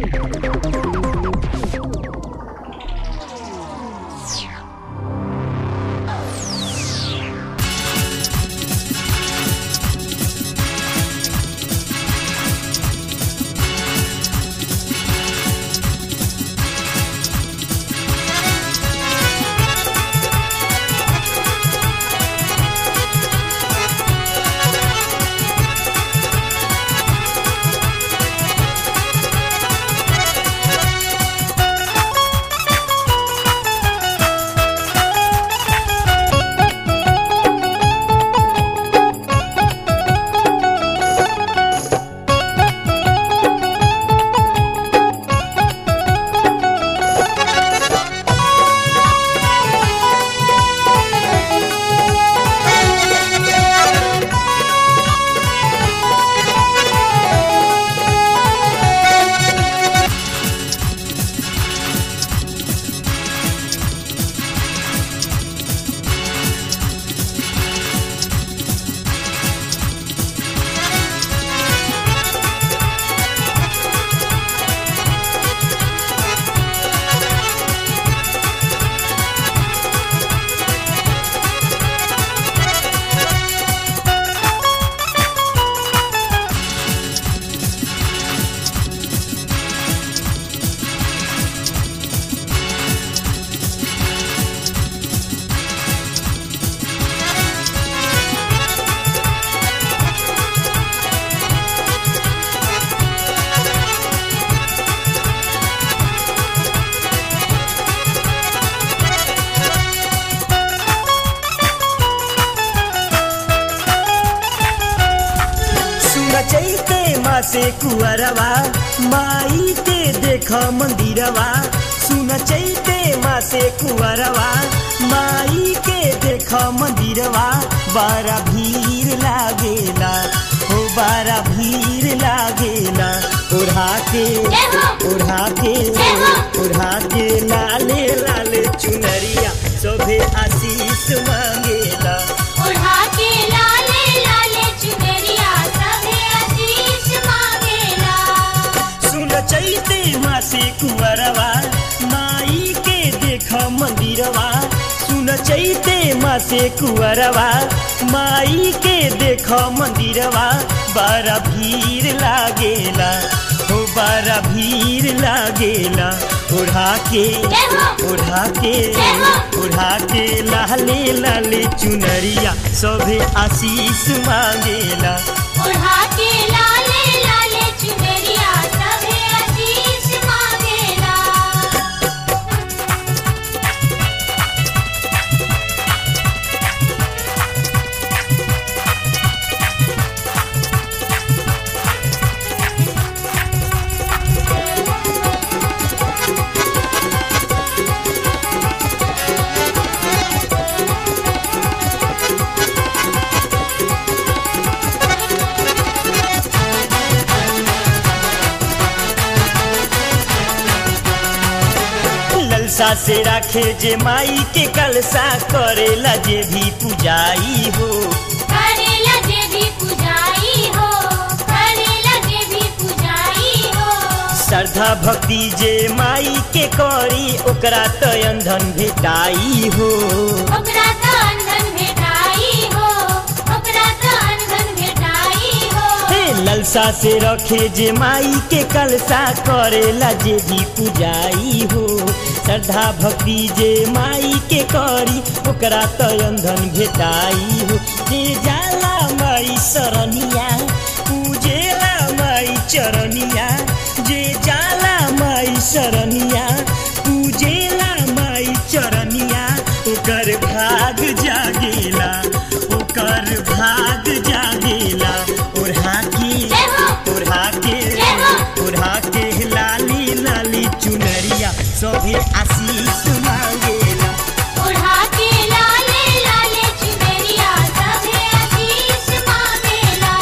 चैते माँ से कुअरवा माई के देख मंदिरवा सुन चैते माँ से कुअरवा माई के देख मंदिरवा बारा भीड़ लागेला हो बारा भीड़ लागेला ओढ़ा के ओढ़ा के ओढ़ा के लाले लाले चुनरिया सोभे आशीष मांगेला ओढ़ा के लाले लाले चुनरिया सभे आशीष मांगेला सुन चैते मासे कुंवरवा माई के देख मंदिरवा सुन चैते मासे कुंवरवा माई के देख मंदिरवा बड़ा भीड़ लागेला हो बड़ा भीड़ लागेला ओढ़ा के ओढ़ा के ओढ़ा के लाले लाले चुनरिया सभे आशीष मांगेला ओढ़ा के लाले लाले चुनरिया सभे आशीष मांगेला ललसा से राखे जे माई के कलसा करेला जे भी पूजाई हो करेला जे भी पूजाई हो करेला जे भी पूजाई हो श्रद्धा भक्ति जे माई के करी ओकरा तो अंधन भेटाई हो ओकरा त अंधन भेटाई हो ओकरा त अंधन भेटाई हो हे ललसा से रखे जे माई के कलसा करेला जे भी पूजाई हो श्रद्धा भक्ति जे माई के करी ओकरा तो अंधन भेटाई हो जे जाला माई सरनिया पूजेला माई चरनिया जे जाला माई सरनिया पूजेला माई चरनिया ओकर भाग जागेला ओकर भाग जागेला ओढ़ा के ओढ़ा के ओढ़ा के लाली लाली चुनरिया सभे आशीष मांगेला ओढ़ा के लाले लाले चुनरिया सभे आशीष मांगेला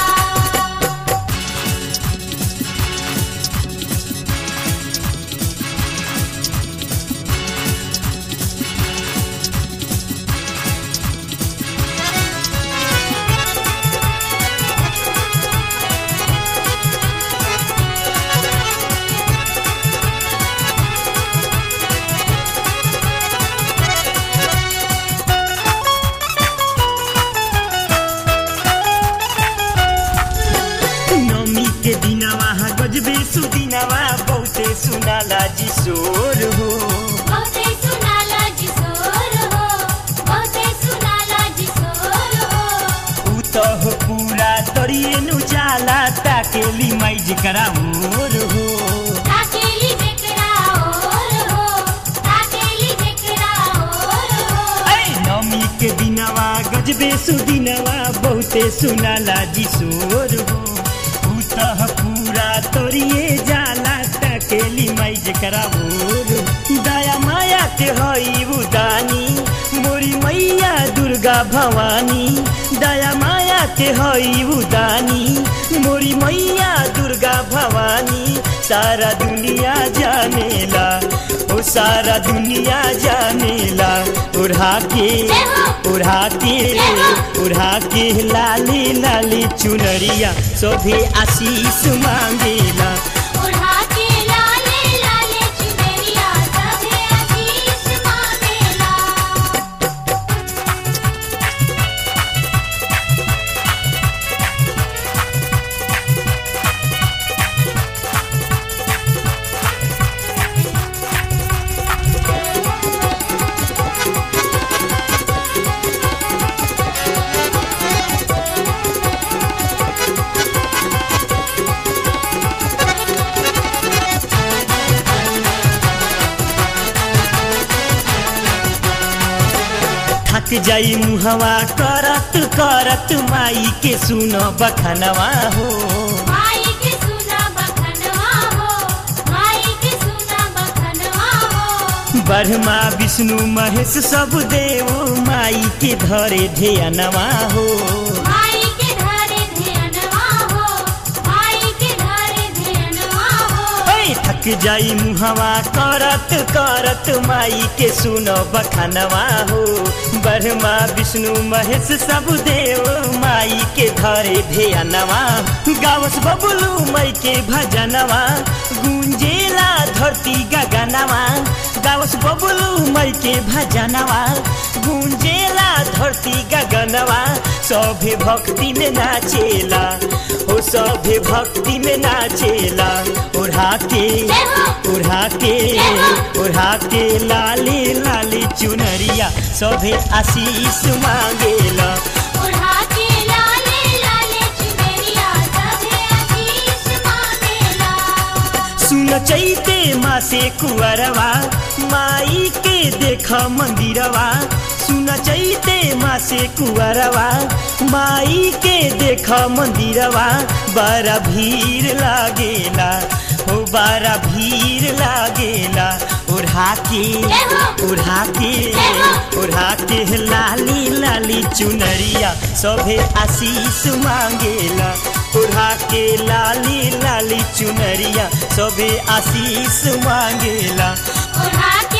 सुदिनवा बहुते सुनाला जी शोर हो बहुते सुनाला जी सोर हो बहुते सुनाला जी सोर हो ऊ त हो पूरा तरिए नु जाला ताकेली माई जिकरा मोर हो ताकेली जेकरा और हो ताकेली जेकरा और हो ऐ नमी के दिनवा गजबे सुदिनवा बहुते सुनाला जी शोर हो ऊ त हो पूरा तरिए जाला ताकेली माई जिकरा मोर हो। दया माया के हई उदानी मोरी मैया दुर्गा भवानी दया माया के हई उदानी मोरी मैया दुर्गा भवानी सारा दुनिया जानेला ओ सारा दुनिया जानेला उड़ा के उड़ा के उड़ा के लाली लाली चुनरिया सोभे आशीष मांगेला उड़ा के लाले लाले चुनरिया सभे आशीष मांगेला थक जाई मुहवा करत करत माई के सुन बखनवा हो माई के सुना बखनवा हो माई के सुना बखनवा हो ब्रह्मा विष्णु महेश सब देव माई के धरे ध्यानवा हो माई के धरे ध्यानवा हो माई के धरे ध्यानवा हो ऐ थक जाई मुहवा करत करत माई के सुन बखनवा हो ब्रह्मा विष्णु महेश सब देव माई के धरे ध्यानवा गावस बबुलू मई के भजनवा गुंजेला धरती गगनवा गावस बबुलू मई के भजनवा गुंजेला धरती गगनवा सभे भक्ति में नाचेला ओ सभे भक्ति में नाचेला उड़ा के उड़ा के उड़ा के लाली लाली चुनरिया सभे आशीष मांगेला उड़ा के लाले लाले चुनरिया सभे आशीष मांगेला सुन चैते माँ से कुंवरवा माई के देख मंदिरवा सुन चैते माँ से कुंवरवा माई के देख मंदिरवा बड़ा भीड़ लागेला हो बड़ा भीड़ लागेला उड़ा के उड़ा के उड़ा के लाली लाली चुनरिया सभे आशीष मांगेला उड़ा के लाली लाली चुनरिया सभे आशीष मांगेला उड़ा